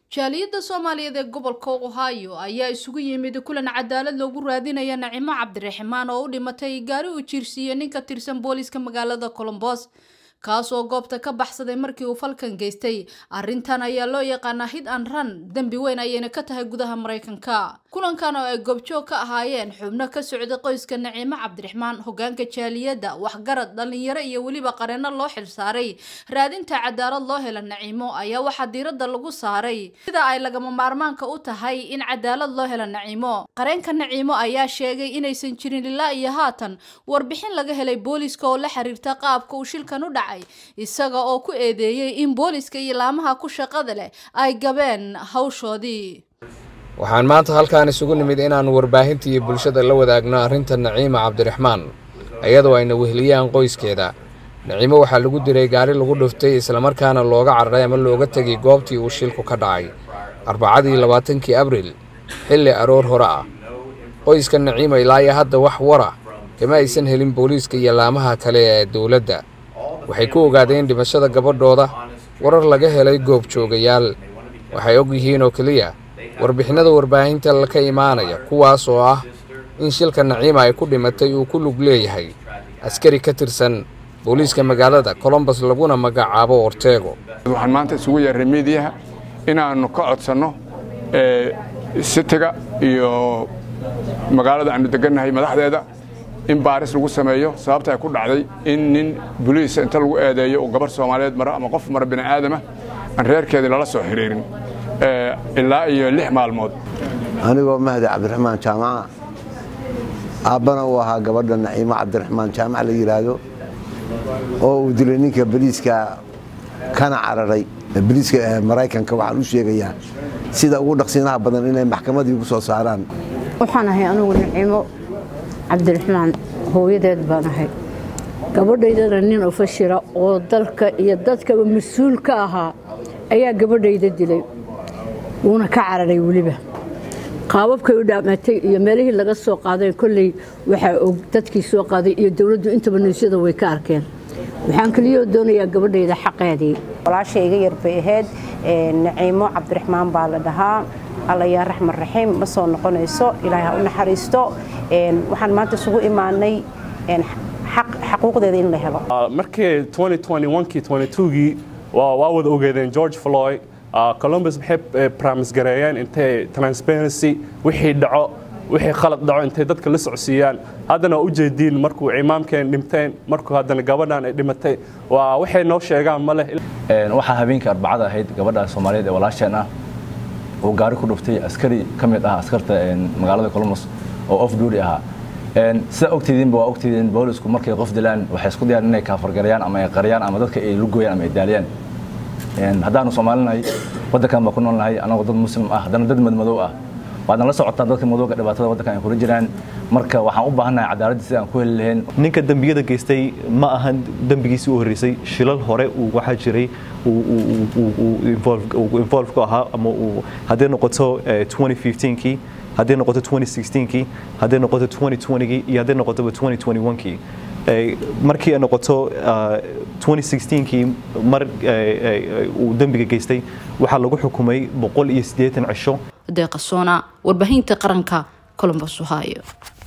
jaaliyadda soomaaliyeed ee gobolka ohio ayaa isugu yimid kulan cadaalad loogu raadinaya nacimo cabdiraxmaan oo u dhimatay gaari uu jiirsiiyey nin ka tirsan booliiska magaalada colombos kaas oo goobta ka baxsaday markii uu falkan geystay arrintan ayaa loo yaqaanaa hid an ran dembi weyn ayayna ka tahay gudaha maraykanka kulankan oo ay goobjoog ka ahaayeen xubno ka socday qoyska naciimo cabdiraxmaan hogaanka jaaliyadda waxgarad dhallinyaro iyo weliba qareeno loo xilsaaray raadinta cadaalad loo hela naciimo ayaa waxaa diiradda lagu saaray sida ay lagama maarmaanka u tahay in cadaalad loo hela naciimo qareenka naciimo ayaa sheegay inaysan jirin ilaa iyo haatan warbixin laga helay booliiska oo la xiriirta qaabka uu shilkan u dhacay isaga oo ku eedeeyey in booliiska iyo laamaha ku shaqada leh ay gabeen hawshoodii waxaan maanta halkaan isugu nimid inaannu warbaahinta iyo bulshada la wadaagno arrinta naciima cabdiraxmaan iyadoo ayna weheliyaan qoyskeeda naciimo waxaa lagu diray gaari lagu dhuftay islamarkaana looga cararay ama looga tegay goobtii uu shilku ka dhacay arbacadii labaatankii abriil xilli aroor hore ah qoyska naciima ilaa iyo hadda wax wara kama aysan helin booliiska iyo laamaha kale ee dowladda waxay ku ogaadeen dhimashada gabadhooda warar laga helay goobjoogayaal waxay og yihiin oo keliya warbixinada warbaahinta ka imaanaya kuwaas oo ah in shilka naciima ay ku dhimatay uu ku lug leeyahay askari ka tirsan booliiska magaalada colombos laguna magacaabo orteego waxaan maanta isugu yeerray miidiyaha inaannu ka codsanno sitiga iyo magaalada aanu degannahay madaxdeeda in baaris lagu sameeyo sababta ay ku dhacday in nin boliisa inta lagu eedeeyo uu gabar soomaaliyeed maro ama qof mara bini aadama aan reerkeedii lala soo xiriirin ilaa iyo lix maalmood anigoo mahdi cabdiraxmaan jaamaca aabbana uu ahaa gabadha naciimo cabdiraxmaan jaamac la yidhaahdo oo uu dilay ninka boliiska kana cararay boliiska maraykanka waxaan u sheegayaa sida ugu dhaqsiinaha badan inay maxkamadii ugu soo saaraan waxaan ahay anugu naciimo cabdiraxmaan hooyadeed baan ahay gabadhaydana nin ofashira oo dalka iyo dadkaba mas-uul ka ahaa ayaa gabadhayda dilay wuuna ka cararay weliba qaababkay u dhaamatay iyo meelihii laga soo qaaday kolley waxaa og dadkii soo qaaday iyo dowladdu intaba niysyada way ka arkeen waxaan keliyoo doonayaa gabadhayda xaqeedii walaasha iga yar bay ahayd naciimo cabdiraxmaan baa la dhahaa alla yaa raxman raxiim ma soo noqonayso ilaahay ha u naxariisto waxaan maanta isugu imaanay xaquuqdeeda in la helo markii kii gii waa wada ogeedeen george floyd columbus maxay braamis gareeyeen intay transparency wixii dhaco wixii khalad dhaco intay dadka la socsiiyaan haddana waa u jeediin markuu imaamkeen dhinteen markuu haddana gabadhan ay dhimatay waa waxay noo sheegaan ma leh waxaa habeenkii arbacada ahayd gabadha soomaaliyeed ee walaasheen ah uu gaari ku dhuftay askari ka mid ah askarta magaalada columbus oo off duty ahaa sidaa ogtidiinba waa ogtidiin boolisku markay qof dilaan waxay isku dayaan inay kaafargareeyaan ama ay qariyaan ama dadka ay lugooyaan ama ay daaliyaan haddaanu soomaalinahay waddankan baa ku noolnahay anagoo dad muslim ah haddana dad madmadow ah waadna la socotaa dadka madowga dhibaatada waddankan ay kula jiraan marka waxaan u baahannahay cadaaladda sida aan ku heli lahayn ninka dembiyada geystay ma ahan dembigiisii u horreysay shilal hore uu waxaa jiray involve ku ahaa ama hadday noqoto 2015kii hadday noqoto 2016kii hadday noqoto 2020kii iyo hadday noqotoba 2021kii markii ay noqoto 2016kii mar uu dembiga geystay waxaa lagu xukumay boqol iyo siddeetan cisho deeqa soona warbaahinta qaranka colombos ohio